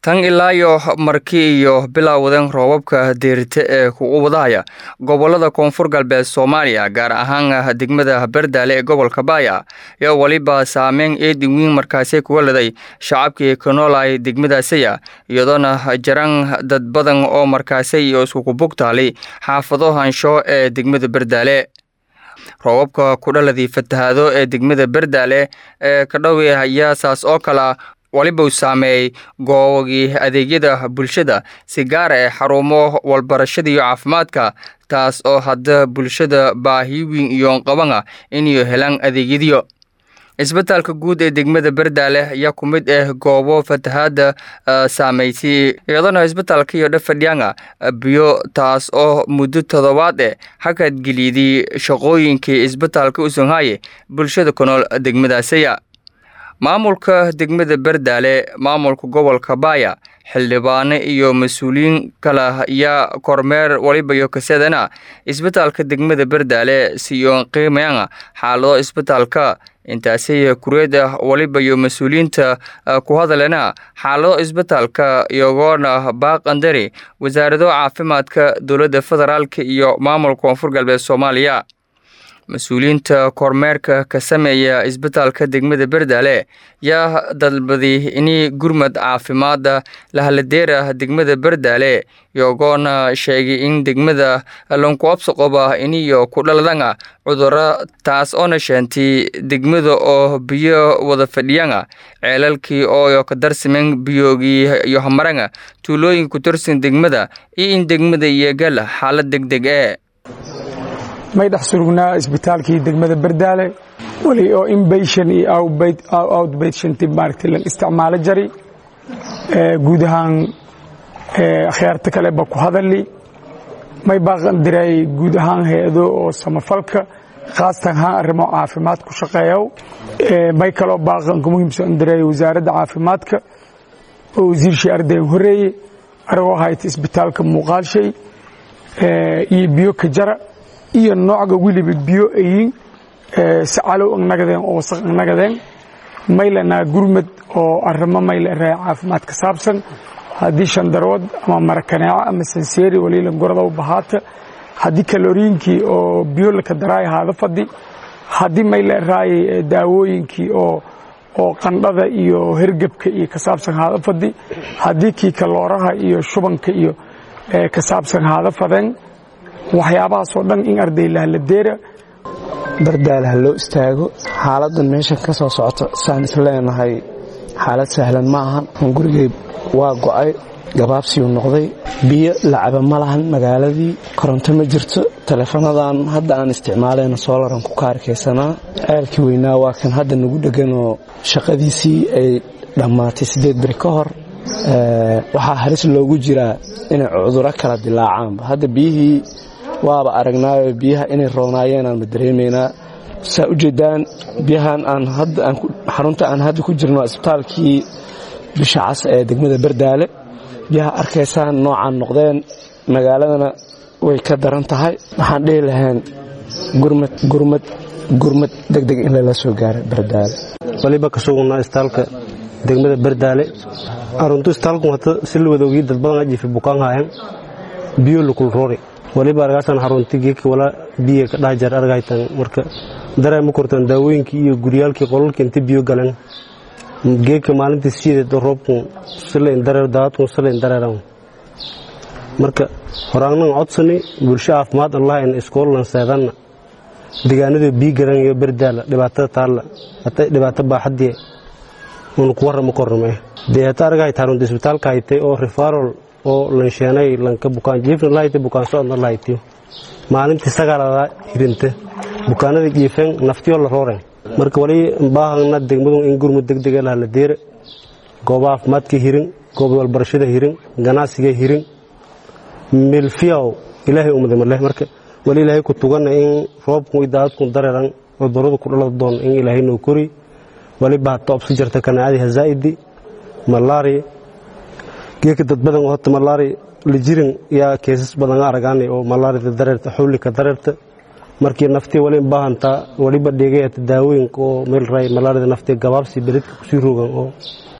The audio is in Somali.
tan ilaa iyo markii iyo bilowdan roobabka deerite ee kugu wadahaya gobolada koonfur galbeed soomaaliya gaar ahaan degmada berdaale ee gobolka baaya ayaa weliba saameyn eedin weyn markaasi kuga leday shacabkii ka noolay degmadaasiya iyadoona jaran dad badan oo markaasi iyo iskuku bugtaalay xaafado hansho ee degmada berdaale roobabka ku dhaladii fatahaado ee degmada berdaale ee ka dhowi ayaa saas oo kala waliba uu saameeyey goobogii adeegyada bulshada si gaar ee xarumo walbarashada iyo caafimaadka taas oo hadda bulshada baahi weyn iyo qabana inay helaan adeegyadiyo isbitaalka guud ee degmada berdaale ayaa ku mid ah goobo fatahaada saameysay iyadoona isbitaalka iyo dhafadhianga biyo taas oo muddo toddobaad eh hakadgeliyday shaqooyinkii isbitaalka u songhaye bulshada ku nool degmadaasiya maamulka degmada berdaale maamulka gobolka baaya xildhibaano iyo mas-uuliyiin kale ayaa kormeer waliba iyo kasadana isbitaalka degmada berdaale siyoon qiimayana xaalado isbitaalka intaasi kureeda waliba iyo mas-uuliyiinta ku hadalena xaalado isbitaalka iyagoona baaqandari wasaarado caafimaadka dowladda federaalk iyo maamulka koonfur galbeed soomaaliya mas-uuliyiinta kormeerka ka sameeya isbitaalka degmada berdaale yaa dalbaday ini gurmad caafimaada lahaladeera degmada berdaale iyagoona sheegay in degmada lankuabsaqoba iniyo ku dhaladana cuduro taas oona sheentay degmada oo biyo wada fadhiyana ceelalkii oo ka darsamen biyoogii iyo hamarana tuulooyin ku tirsan degmada iyo in degmada iyogala xaalad degdeg ee may dhex surugnaa isbitaalkii degmada berdaale weli oo inbation iyo outbation maaragtay lan isticmaalo jari guud ahaan akhyaarta kale ba ku hadali may baaqan diray guud ahaan hay-ado oo samafalka khaasatan ahaan arrimo caafimaad ku shaqeeyow may kaloo baaqanka muhiimsan diray wasaaradda caafimaadka oo wasiirshii ardayn horeeye aragoo hayta isbitaalka muuqaalshay iyo biyo ka jara iyo noocga weliba biyo ayin sacalow agnagadeen oo wasaq agnagadeen maylanaa gurmad oo arrimo mayla raa caafimaad ka saabsan haddii shandarood ama marakaneeco ama sanseeri waliilan gorada u bahaata haddii kaloriinkii oo biyo laka daraay haada fadhi haddii mayla raayay daawooyinkii oo oo qandhada iyo hergebka iyo ka saabsan haada fadhi haddii kii kalooraha iyo shubanka iyo ka saabsan haada fadeen waxyaabahaasoo dhan in arday lahaladeera bardaale ha loo istaago xaaladan meeshan ka soo socoto saan is leenahay xaalad sahlan ma ahan gurigay waa go'ay gabaabsiyuu noqday biyo lacaba ma lahan magaaladii koronto ma jirto taleefanadan hadda aan isticmaalayna soolaran ku kaarkaysanaa ceelkii weynaa waa kan hadda nagu dhegan oo shaqadiisii ay dhammaatay siddeed beri ka hor waxaa halis loogu jiraa inay cuduro kala dilaacaanba hadda biyihii waaba aragnaayo biyaha inay roonaayeen aanma dareemaynaa saa u jeedaan biyahan aan xarunta aan hadda ku jirno isbitaalkii bisha cas ee degmada berdaale biyaha arkaysaan noocaan noqdeen magaaladana way ka daran tahay waxaan dhihi lahayn gurmad gurmad gurmad degdeg in lala soo gaaro berdaale waliba ka sugnaa isbitaalka degmada berdaale aruntu isbitaalku hata si la wadoogii dad badan ajiifa bukaan haayan biyo lukul roori waliba argaasan harunti geedka wala biyo ka dhaha jar argaytan marka dareema kortan daawooyinkii iyo guryaalkii qolalkii inta biyo galeen geedka maalintii siideed roobku silayn dareer daadku silayn dareeran marka horaagnan codsani bulsho caafimaad allah in iskoolan seedanna deegaanada biyo garan iyo berdaala dhibaatada taalla hata dhibaato baaxadii unu ku warrama korname dee hata argahayta harunta isbitaalka haytay oo rifarol oo lansheenay lanka bukaan jiifna lahayta bukaan socodna lahaytiyo maalintii sagaalada hirinta bukaanada jiifeen naftiyo la rooren marka wali baahana degmadu in gurmud degdega laha la deera gooba caafimaadka hirin gooba walbarashada hirin ganacsiga hirin milfiyaw ilaahay umada leh marka wali ilaahay ku tugana in roobku daadku dareeran cuduradu ku dhalada doon in ilaahay noo kori wali baata obsi jarta kanaacadi hazaa'idi malaria geeka dad badan oo hota malaria la jirin yaa keesas badan aragaanay oo malaarida dareerta xawlika dareerta markii naftii wali baahantaa waliba dhegayata daawooyinka oo meel ray malaarida naftii gabaabsi beledka kusii rogan oo